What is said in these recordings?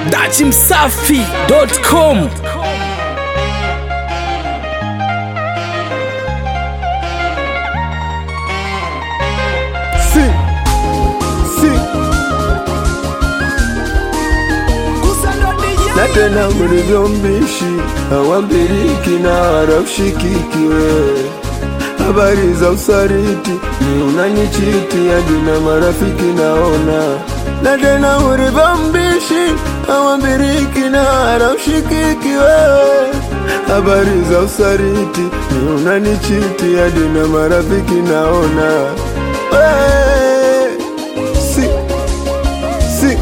dachimsafi.com Si, si. Na tena mlivyo mbishi hawambiriki na haraushikiki wewe. Habari za usariti ni unanichiti hadi na marafiki naona. Na tena mlivyo mbishi hawambiriki na haraushikiki wewe. Habari za usariti ni unanichiti hadi na marafiki naona. Wewe, si, si.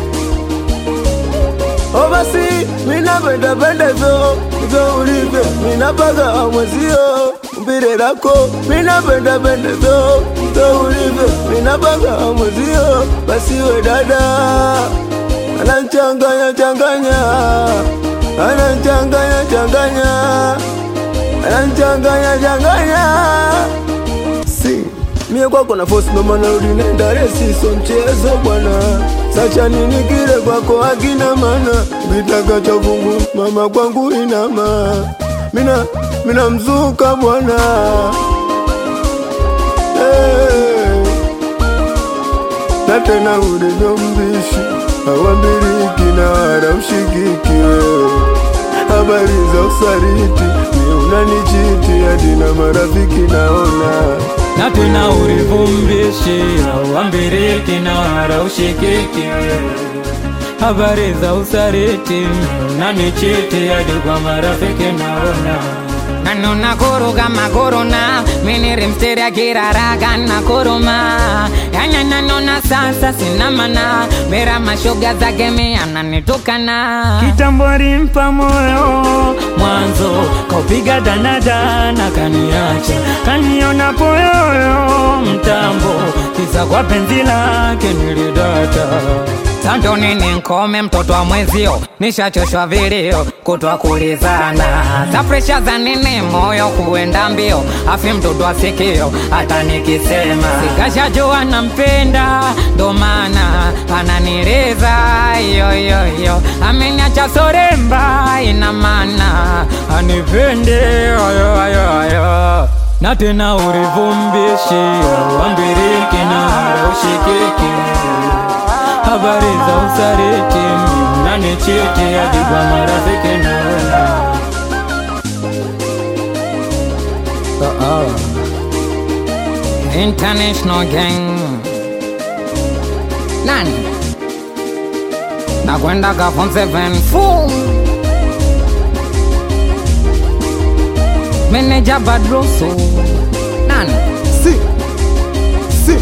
O basi mina penda penda hivyo hivyo ulivyo, mina paga mwezio mpire lako, mina penda penda hivyo hivyo ulivyo, mina paga mwezio, basi we dada anachanganya changanya, anachanganya changanya, anachanganya changanya si mie kwako na force mama narudi nenda resi so mchezo bwana sacha nini kile kwako hakina mana vitaka cha vungu mama kwangu inama mina mina mzuka bwana hey. na tena ulivyo mbishi hawambiriki na wala ushikiki wewe habari za usariti ni unanichiti hadi na marafiki naona na tena ulivumbishi auambiriki na wala ushikiki habari za usariti unanichiti hadi kwa marafiki naona nanona kuruga magorona minirimsteria kiraraga na koroma yanya nanona sasa sinamana mera mashoga zake miananitukana kitambo alimpa moyo mwanzo kaupiga danadana kaniacha kaniona poyoyo mtambo kisa kwa penzi lake nilidata Sando nini nkome mtoto wa mwezio nishachoshwa vilio kutwa kulizana safresha za nini moyo kuenda mbio afi mtoto wa sikio hata nikisema sikashajua nampenda ndo maana ananireza yoyoyo ameniacha soremba ina maana anipende ayo ayo ayo na tena ulivumbishi auambiriki na ushikiki habari za usariti unanichiti hadi kwa marafiki naona International gang nani nakwenda ka form 7 full meneja badroso nani si, si.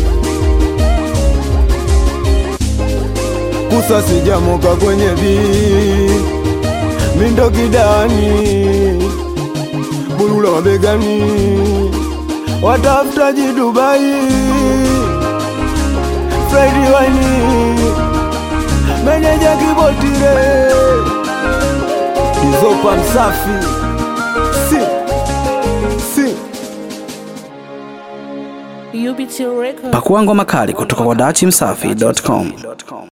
Kusa sijamoka kwenye vi mindo kidani bulula mabegani watafutaji Dubai Fredi wani meneja kibotire izopa msafi si, si. pakua ngoma kali kutoka kwa dachimsafi.com